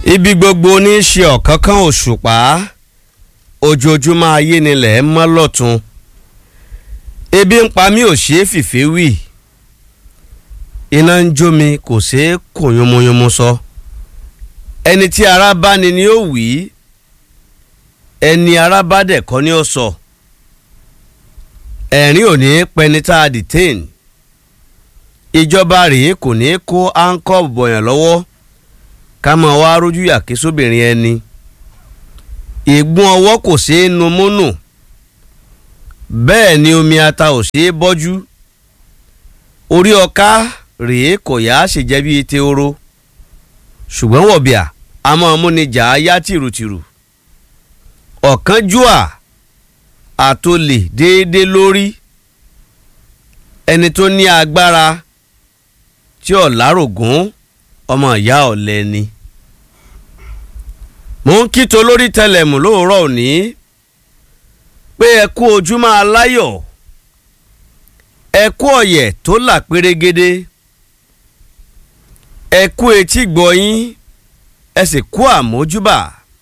ibi gbogbo ní í ṣe ọ̀kánkán òṣùpá ojoojúmọ́ ayé nílẹ̀ mọ́ lọ́tún ebi ń pa mí ò ṣeé fìfé wì iná ń jó mi kò ṣeé kò yomoyomo sọ ẹni tí ara bá ni ni ó wí ẹni ara bá dẹ̀ kọ́ ni ó sọ ẹ̀rín ò ní pẹni tá a detain ìjọba rèé kò ní kó áńkọ́ bọ̀yàn lọ́wọ́ ká máa wá rójú yàké sóbìnrin ẹni ìgbọ́n ọwọ́ kò ṣeé nu múnù bẹ́ẹ̀ ni omi ata ò ṣeé bọ́jú orí ọká rèé kò yá ṣèjẹ́ bíi teoro ṣùgbọ́n wọ̀bìà a máa múni jà á yá tìrùtìrù ọ̀kánjúà àtòlè déédéé lórí ẹni tó ní agbára tí ọ̀làrògún ọmọ ìyá ọ̀lẹ ni. mò ń kíto lórí tẹlẹmù lóòrọ̀ òní pé ẹ kú ojúmọ́ aláyọ̀ ẹ kú ọ̀yẹ̀ tó là pérégedé ẹ kú etí gbọ̀yìn ẹ sì kú àmójúbà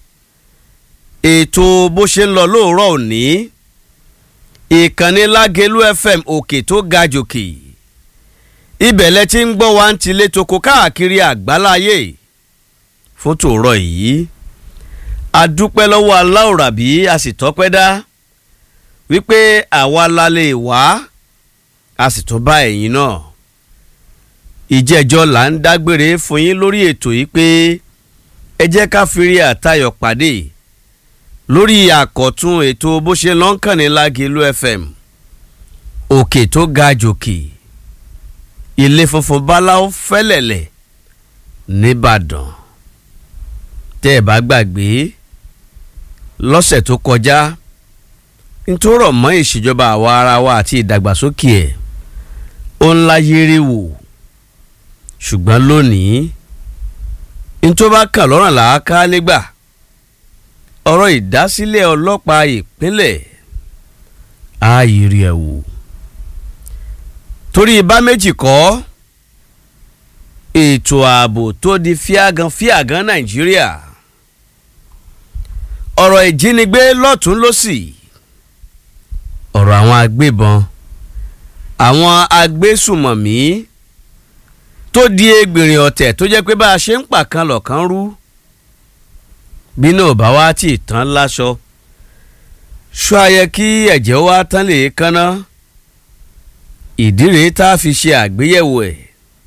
ètò bó ṣe ń lọ lóòrọ̀ òní ìkànnì lágẹ̀lú fm òkè tó ga jòkè ibẹ̀ lẹ ti ń gbọ́ wa ń tilé toko káàkiri àgbáláyé fún tòórọ̀ yìí a dúpẹ́ lọ́wọ́ aláòràbí a sì tọ́pẹ́ dá wípé àwa la lè wá a sì tún bá ẹ̀yin náà ìjẹ́jọ́ là ń dágbére fún yín lórí ètò yìí pé ẹ jẹ́ ká fìrí àtayọ̀ pàdé lórí àkọ́tún ètò bó ṣe lọ́nkàn ní lágẹ̀lú fm òkè tó ga jòkè ilé funfun báláwo fẹ́lẹ̀lẹ̀ nìbàdàn tẹ́ ẹ bá gbàgbé lọ́sẹ̀ tó kọjá ntòrọ̀ mọ́ ìṣèjọba àwa ara wa àti ìdàgbàsókè ẹ̀ ó ńlá yéré wò ṣùgbọ́n lónìí ntòbá kàn lọ́rùn làákà lẹ́gbà ọ̀rọ̀ ìdásílẹ̀ ọlọ́pàá ìpínlẹ̀ ààyè ẹ̀ wò torí ibà méjì kọ́ ètò ààbò tó di fíàgàn fíàgàn nàìjíríà ọ̀rọ̀ ìjínigbé lọ́tún lọ́sì ọ̀rọ̀ àwọn agbébọn àwọn agbésùmọ̀mí tó di egbìnrin ọ̀tẹ̀ tó jẹ́ pé bá a ṣe ń pàkan lọ̀kan rú bí náà bá wá tì tán láṣọ ṣó ayẹ kí ẹ̀jẹ̀ wá tán lè kánná ìdí rèé tá a fi ṣe àgbéyẹ̀wò ẹ̀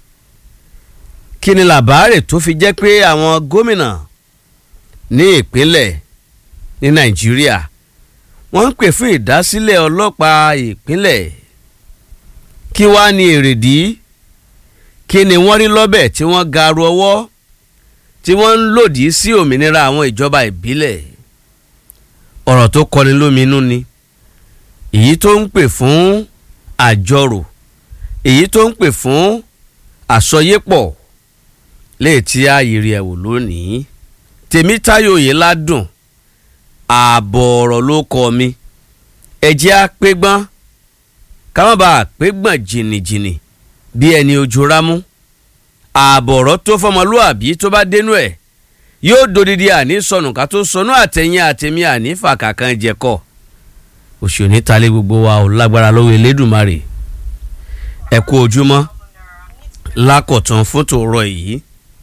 kí ni làbáàrè tó fi jẹ́ pé àwọn gómìnà ní ìpínlẹ̀ ní nàìjíríà wọ́n ń pè fún ìdásílẹ̀ ọlọ́pàá ìpínlẹ̀ kí wàá ní èrèdí kí ni wọ́n rí lọ́bẹ̀ tí wọ́n garu ọwọ́ tí wọ́n ń lòdì sí òmìnira àwọn ìjọba ìbílẹ̀ ọ̀rọ̀ tó kọni lóminú ni èyí tó ń pè fún àjọrò èyí tó ń pè fún àsọyépọ̀ léètí ààyèrè ẹ̀wò lónìí tèmítáyò yìí ládùn ààbọ̀ ọ̀rọ̀ ló kọ mi ẹ̀jẹ̀ á pé gbọ́n ká má bàa pé gbọ̀n jìnnìjìnnì bí ẹni ojú rámú ààbọ̀ ọ̀rọ̀ tó fọmọlúàbí tó bá dénú ẹ̀ yóò dodidi àní sọnù ká tó sọnù àtẹ̀yìn àtẹ̀mí àní fàkàkàn jẹ̀kọ́ òṣèlú talé gbogbo wa ò lágbára lọ́wọ́ elédùnmarè ẹ kú ojúmọ́ lákọ̀tún fún tòrọ yìí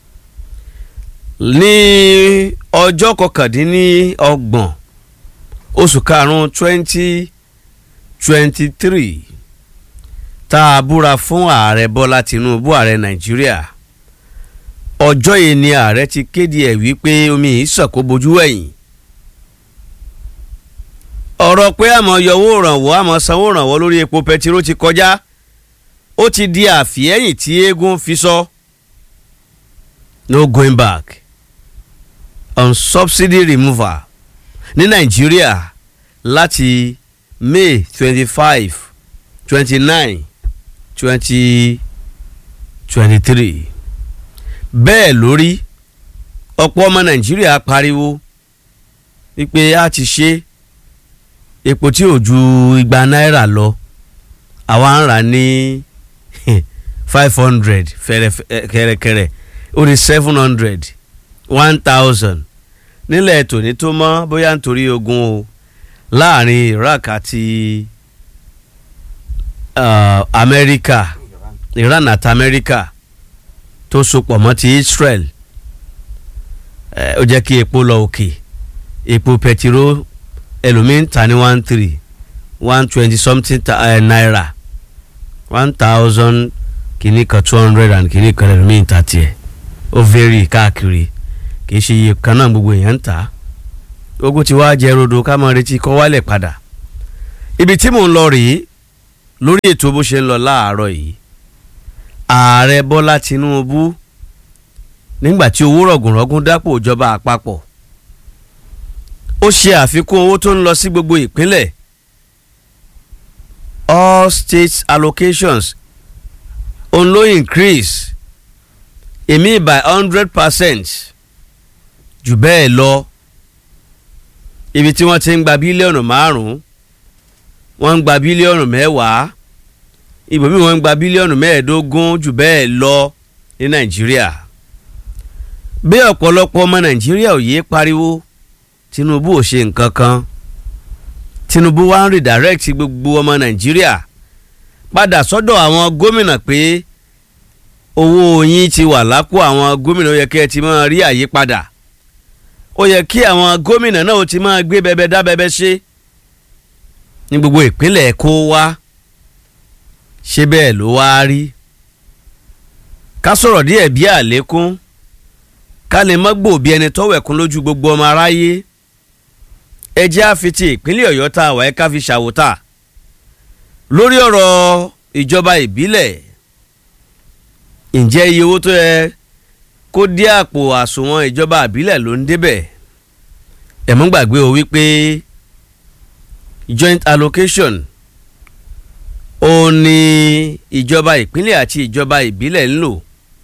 ní ọjọ́ kọkàndínlọ́gbọ̀n oṣù karùn-ún twenty twenty three tá a búra fún ààrẹ bọ́lá tinubu ààrẹ nàìjíríà ọjọ́ yìí ni ààrẹ ti kéde ẹ̀ wípé omi yìí sọ̀kò bojú ẹ̀yìn ọ̀rọ̀ pé àmọ́ yọwọ́ ìrànwọ́ àmọ́ sanwó ìrànwọ́ lórí epo pẹtiró ti kọjá ó ti di àfihẹ́yìn tí eégún fi sọ no going back on subsidy removal ní nàìjíríà láti may twenty five twenty nine twenty twenty three bẹ́ẹ̀ lórí ọ̀pọ̀ ọmọ nàìjíríà pariwo wípé a ti ṣe epo tí ò ju igba náírà lọ àwa ń rà ní five hundred kẹ̀rẹ̀kẹ̀rẹ̀ ó ní seven hundred one thousand nílẹ̀ tòní tó mọ́ bóyá nítorí ogun o láàrin Iraq àti uh, Amẹ́ríkà Iran àti Amẹ́ríkà tó sopọ̀ mọ́ ti Israel ó jẹ́ kí epo lọ òkè epo pẹtiró ẹlòmíín ta ní one three one twenty something uh, naira one thousand kìíní kan two hundred and kìíní kan ẹlòmíín ta tiẹ̀ ó vary káàkiri kìí ṣe iye kan náà gbogbo èèyàn ń tà ogun ti wá jẹ rodo ká máa retí kọ́ wálẹ̀ padà ibi tí mò ń lọ rèé lórí ètò bó ṣe ń lọ láàárọ̀ yìí ààrẹ Bọ́lá Tinubu nígbà tí owó rọ̀gùnrọ̀gùn dápò ìjọba àpapọ̀ ó ṣe àfikún owó tó ń lọ sí gbogbo ìpínlẹ̀ all states allocations òun ló increase èmi by hundred percent jù bẹ́ẹ̀ lọ ibi tí wọ́n ti ń gba bílíọ̀nù márùn-ún wọ́n ń gba bílíọ̀nù mẹ́wàá ibòmíì wọ́n ń gba bílíọ̀nù mẹ́ẹ̀ẹ́dógún jù bẹ́ẹ̀ lọ ní nàìjíríà bí ọ̀pọ̀lọpọ̀ ọmọ nàìjíríà ò yéé pariwo tinubu ò ṣe nǹkan kan tinubu wá ń redirect gbogbo ọmọ nàìjíríà padà sọ́dọ̀ àwọn gómìnà pé owó yín ti wà lápò àwọn gómìnà ó yẹ kí ẹ ti máa rí àyípadà ó yẹ kí àwọn gómìnà náà ó ti máa gbé bẹbẹ dá bẹbẹ ṣe ní gbogbo ìpínlẹ̀ kó wá ṣé bẹ́ẹ̀ ló wá rí ká sọ̀rọ̀ díẹ̀ bí àlékún ká lè mọ́ gbòòbí ẹni tọ́wẹ̀kún lójú gbogbo ọmọ aráyé ẹ jẹ́ àfitì ìpínlẹ̀ ọ̀yọ́ tá a wà ẹ́ ká fi ṣàwòtà lórí ọ̀rọ̀ ìjọba ìbílẹ̀ ǹjẹ́ iye owó tó yẹ kó dé àpò àsùnwọ̀n ìjọba ìbílẹ̀ ló ń débẹ̀ ẹ mọ́ gbàgbé o wípé joint allocation ó ní ìjọba ìpínlẹ̀ àti ìjọba ìbílẹ̀ ń lò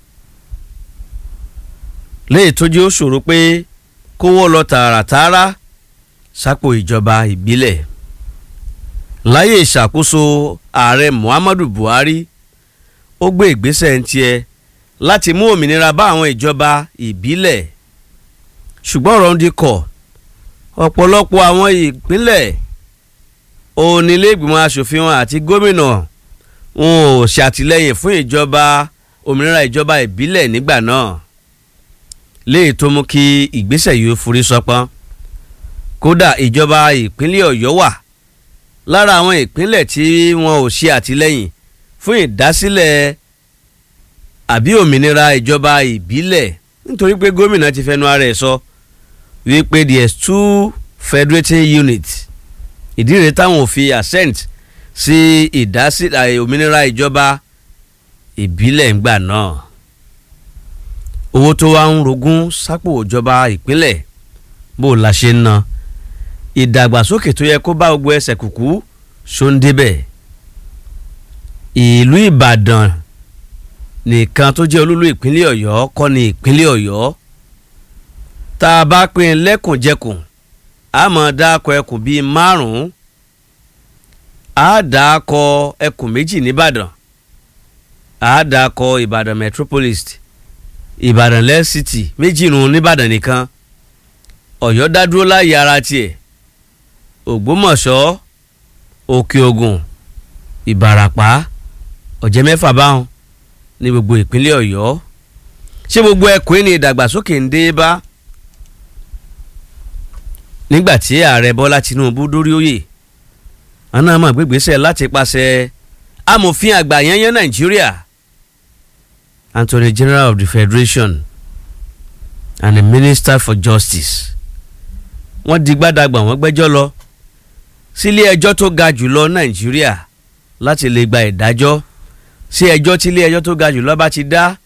léyìí tó jẹ́ ó ṣòro pé kówó lọ tààràtààrà sápò ìjọba ìbílẹ̀ láyé ìṣàkóso ààrẹ Muhammadu Buhari ó gbé ìgbésẹ̀ ń tiẹ̀ láti mú òmìnira bá àwọn ìjọba ìbílẹ̀ ṣùgbọ́n ọ̀rọ̀ ń dikọ̀ ọ̀pọ̀lọpọ̀ àwọn ìpínlẹ̀ onílẹ̀gbìmọ̀ asòfin wọn àti gómìnà wọn ò ṣàtìlẹ́yìn fún ìjọba òmìnira ìjọba ìbílẹ̀ nígbà náà léyìí tó mú kí ìgbésẹ̀ yìí forí sọpọ́n kódà ìjọba ìpínlẹ̀ Ọ̀yọ́ wà lára àwọn ìpínlẹ̀ tí wọn ò ṣe àtìlẹ́yìn fún ìdásílẹ̀ àbí òmìnira ìjọba ìbílẹ̀ nítorí pé gómìnà ti fẹnu ara ẹ̀ sọ wípé there is two federating units ìdí rèé táwọn ò fi assent sí ìdásílẹ̀ òmìnira ìjọba ìbílẹ̀ ńgbà náà owó tó wá ń rogún sápò ìjọba ìpínlẹ̀ bó la ṣe ń ná ìdàgbàsókè tó yẹ kó bá gbogbo ẹsẹ̀ kùkú ṣó ń débẹ̀ ìlú Ìbàdàn nìkan tó jẹ́ olúlu ìpínlẹ̀ Ọ̀yọ́ kọ́ ni ìpínlẹ̀ Ọ̀yọ́ tá a bá pín lẹ́kùnjẹkùn a máa dáko ẹkùn bíi márùn-ún a dáko ẹkùn méjì nìbàdàn a dáko Ìbàdàn metropolis Ìbàdàn lẹ́ city méjì nù nìbàdàn nìkan Ọ̀yọ́ dádúró láyé ara tiẹ̀ Ògbómọ̀ṣọ́ Òkè Ògùn Ìbàràpá ọ̀jẹ̀ mẹ́fà báwọn ní gbogbo ìpínlẹ̀ Ọ̀yọ́ ṣé gbogbo ẹkùn ní ìdàgbàsókè ń dé bá nígbà tí ààrẹ Bọ́lá Tinubu dórí oyè wọn náà mọ̀ gbégbèsè láti pàṣẹ amòfin àgbà yẹnyẹn Nàìjíríà Attorney General of the Federation and the Minister for Justice wọ́n di gbádàgbà wọ́n gbẹ́jọ́ lọ sílé ẹjọ́ tó ga jùlọ Nàìjíríà láti lè gba ìdájọ́ sí ẹjọ́ tí ilé ẹjọ́ tó ga jùlọ bá ti dá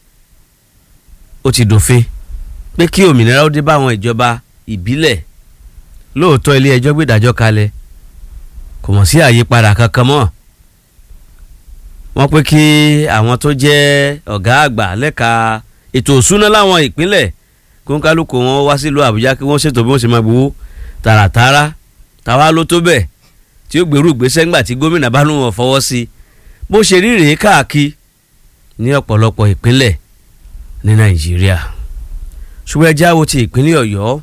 ó ti dòfin pé kí òmìnira ó dé bá àwọn ìjọba ìbílẹ̀ lóòótọ́ ilé ẹjọ́ gbé ìdájọ́ kalẹ̀ kò mọ̀ sí àyípadà kankan mọ́ wọ́n pé kí àwọn tó jẹ́ ọ̀gá àgbà lẹ́ka ètò òṣúná láwọn ìpínlẹ̀ kóńkálùkù wọn wá sílùú Àbújá kí wọ́n ṣètò bí wọ́n ṣe máa gbowó tààràtààrà táwa ló tó bẹ́ẹ̀ tí ó gbèrú ìgbésẹ̀ ńgbà tí gómìnà bá lóun fọwọ́ sí i bó ṣe rí rèé káàkiri ní ọ̀pọ̀lọpọ̀ ìpínlẹ̀ ní Nàìjíríà ṣùgbọ́n ẹjẹ́ àwo ti ìpínlẹ̀ ọ̀yọ́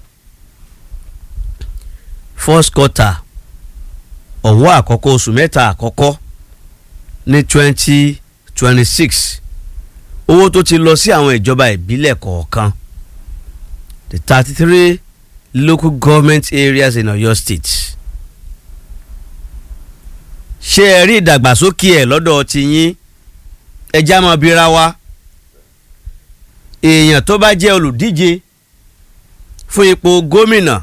first quarter ọ̀wọ́ àkọ́kọ́ oṣù mẹ́ta àkọ́kọ́ ní twenty twenty six owó tó ti lọ sí àwọn ìjọba ìbílẹ̀ kọ̀ọ̀kan the thirty three local government areas in Ọ̀yọ́ state ṣé ẹ rí ìdàgbàsókè ẹ̀ lọ́dọ̀ tiyín ẹjá máa bira wa èèyàn tó bá jẹ́ olùdíje fún ipò gómìnà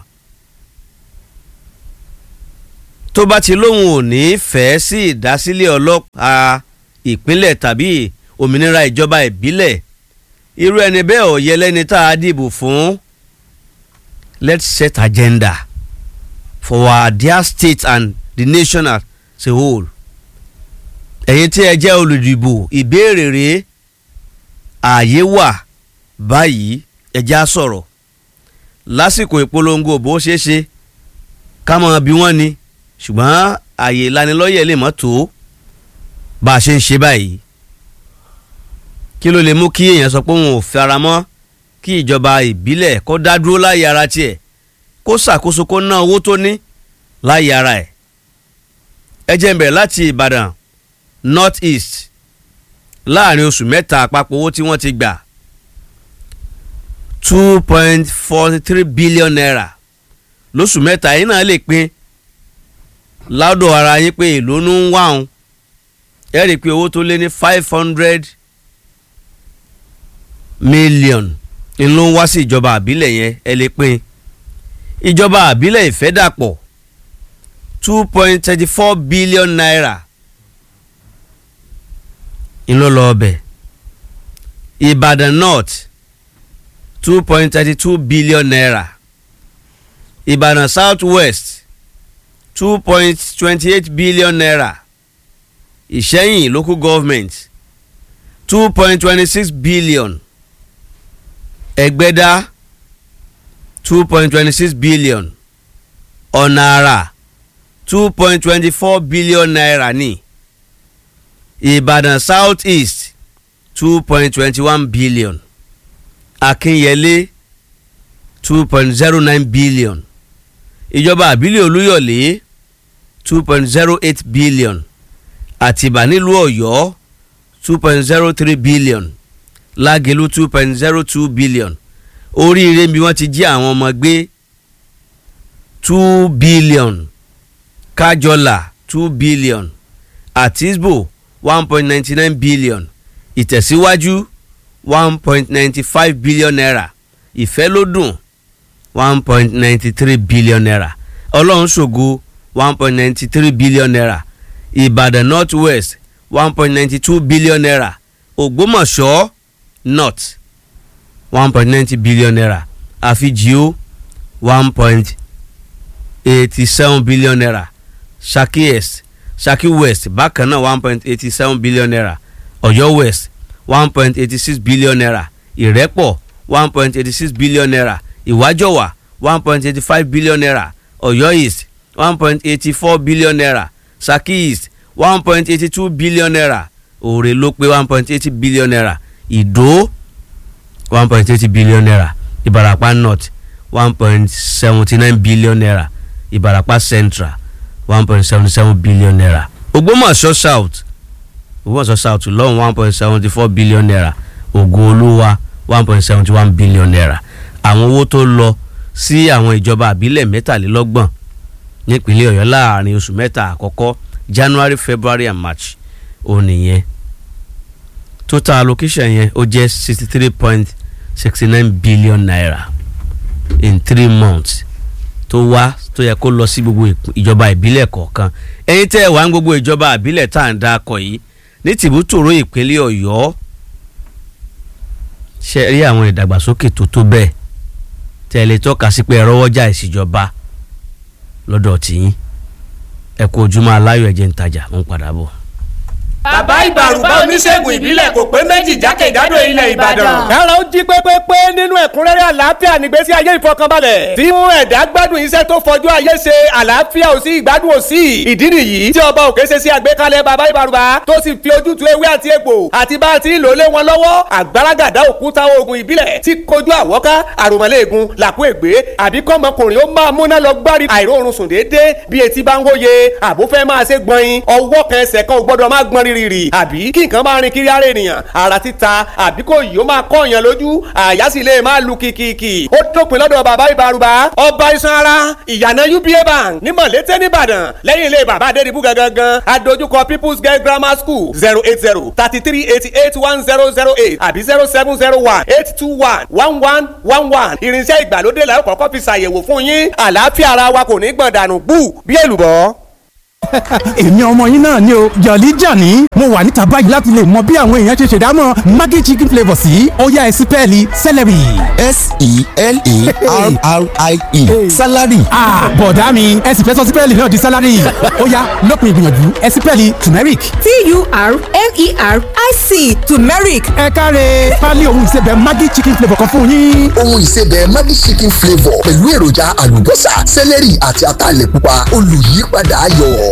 tó bá ti lóun ò ní fẹ́ sí ìdásílẹ̀ ọlọ́pàá ìpínlẹ̀ tàbí òmìnira ìjọba ìbílẹ̀ irú ẹni bẹ́ẹ̀ ò yẹ lẹ́ni tá a dìbò fún let's set agenda for our dear state and the nation as a whole ẹ̀yin tí ẹ jẹ́ olùdìbò ìbéèrè rèé ààyè wà báyìí ẹ já sọ̀rọ̀ lásìkò ìpolongo bó ṣeé ṣe ká mọ̀ bí wọ́n ni ṣùgbọ́n ààyè ìlanilọ́yẹ̀ lè mọ́ tó bá a ṣe ń ṣe báyìí kí ló lè mú kí èèyàn sọ pé òun ò fara mọ́ kí ìjọba ìbílẹ̀ kó dá dúró láyé ara tiẹ̀ kó ṣàkóso kó ná owó tó ní láyé ara ẹ̀ ẹ jẹ́ n bẹ̀rẹ̀ láti Ìbàdàn North East láàrin oṣù mẹ́ta àpapọ̀ owó tí wọ́n ti gbà two point forty three billion naira lóṣù mẹ́ta yìí náà lè pín ládọ̀ ara yín pé èlò ń wá òun ẹ rí i pé owó tó lé ní five hundred million ń ló ń wá sí ìjọba àbílẹ̀ yẹn ẹ lè pín ìjọba àbílẹ̀ ìfẹ́dàpọ̀ two point thirty four billion naira ń ló lọ ọbẹ̀ Ìbàdàn North two point thirty two billion naira Ìbàdàn South West two point twenty eight billion naira Ìṣẹ́yìn local government two point twenty six billion Ẹ̀gbẹ́dá two point twenty six billion Ọ̀nà Àrà two point twenty four billion naira ní Ìbàdàn South East two point twenty one billion Akínyẹlé two point zero nine billion ìjọba àbílẹ̀ Olúyọ̀lé two point zero eight billion Àtìbà nílùú Ọ̀yọ́ two point zero three billion Lágelú two point zero two billion Oríire bí wọ́n ti jí àwọn ọmọ gbé two billion Kájọlà two billion Àtisbò one point ninety nine billion Ìtẹ̀síwájú one point ninety five billion naira Ìfẹ́lódùn one point ninety three billion naira Ọlọ́run ṣògo one point ninety three billion naira Ìbàdàn North West one point ninety two billion naira Ògbómọ̀ṣọ́ North one point ninety billion naira Àfijìó one point eighty seven billion naira Ṣakí East Ṣakí West bákan náà one point eighty seven billion naira Ọ̀yọ́ West one point eighty six billion naira Ìrẹ́pọ̀ one point eighty six billion naira Ìwájọwà one point eighty five billion naira Ọ̀yọ́ East one point eighty four billion naira Ṣakí East one point eighty two billion naira Òòrè ló pé one point eighty billion naira Ìdó one point eighty billion naira Ìbàràpá North one point seventy nine billion naira Ìbàràpá Central one point seventy seven billion naira Ògbómọ̀ṣọ́ South Ògbómọ̀ṣọ́ South lọ́hùn one point seventy four billion naira Ògo-Olúwa one point seventy one billion naira àwọn owó tó lọ sí àwọn ìjọba àbílẹ̀ mẹ́tàlélọ́gbọ̀n nípínlẹ̀ Ọ̀yọ́ láàrin oṣù mẹ́ta àkọ́kọ́ January February and March ó nìyẹn total allocation yẹn ó jẹ́ sixty three point sixty nine billion naira in three months tó wá tó yẹ kó lọ sí gbogbo ìjọba ìbílẹ̀ kọ̀ọ̀kan ẹ̀yin tẹ́ ẹ̀ wá ń gbogbo ìjọba ìbílẹ̀ tá à ń dákọ̀ yìí ní tìbútòrò ìpínlẹ̀ Ọ̀yọ́ ṣe rí àwọn ìdàgbàsókè tó tó bẹ́ẹ̀ tẹ́ ẹ lè tọ́ka sí pé ẹ rọ́wọ́jà ìṣèjọba lọ́dọ̀ tìyín ẹ kú ojúmọ́ aláyọ̀ ẹ̀jẹ̀ ń tajà ń padà bọ̀. bàbá ìbàrùbá oníṣègùn ìbílẹ̀ kò pé méjì jákèjádò ilẹ̀ ìbàdàn. kára ó jí pépépé nínú ẹ̀kúnrẹ́rẹ́ àlàáfíà nígbésí ayé ìfọkànbalẹ̀ tí mú ẹ̀dá gbádùn iṣẹ́ tó fojú ayé ṣe àlàáfíà ò sí ìgbádùn ò sí ìdí nìyí tí ọba òkè ṣe sí àgbékalẹ̀ bàbá ìbàrùbá tó sì fi ojútùú ewé àti egbò àti bá a ti ń lò lé wọn lọ́wọ́ àgbàràgàdá òkúta oògùn ìbílẹ̀ tí kojú àwọ́ká àròmọ́lẹ́ẹ̀gùn làkú ègbé àbí kọ́mọkùnrin ó máa múná lọ gbárí àìróorun sùn déédéé bí etí bá ń wóye àbó fẹ́ máa ṣe gbọ̀nyin ọwọ́ kan ẹsẹ̀ kan ò gbọ́dọ̀ máa gbọ́n rírì àbí kí nǹkan máa rin kiri ara ènìyàn ara títa àbí kò yìí ó máa kọ́ èèyàn lójú àyà sì lè máa lu kìkìkì ó dópin lọ́dọ̀ bàbá ìbárùbá ọba iṣan ara ìyànà uba bank ní mọ̀lété nìbàdàn lẹ́yìn ilé bàbá adédìbú gangan adójúkọ people's girl grammar school zero eight zero thirty three eighty eight one zero zero eight àbí zero seven zero one eight two one one one one one irinṣẹ́ ìgbàlódé la ó kọ́kọ́ fi ṣàyẹ̀wò fún yín àlàáfíà ara wa kò ní gbọ̀n dànù bú bí èlùbọ́ èmi ọmọ yín náà ni o jọ̀lí jàní mo wà níta báyìí láti lè mọ bí àwọn èèyàn ṣe ṣèdámọ̀ maggi chicken flavour sí ọ̀yá ẹ̀sìn pẹ́ẹ́lí celery. s-e-l-e-r-r-i-e salary. bọ̀dá mi ẹ̀sìn fẹ́ sọ sí pẹ́ẹ́lí náà di salary ọ̀yá lópin ìgbìyànjú ẹ̀sìn pẹ́ẹ́lí turmeric. t-u-r-m-e-r-i-c turmeric ẹ káre pálí ohun ìsebẹ̀ maggi chicken flavour kan fún yín. ohun ìsebẹ̀ maggi chicken flavour pẹ̀lú èròjà àlùbọ́sà sẹ́lẹ̀rì àti ataalẹ̀ pupa olùyípadà ayọ̀.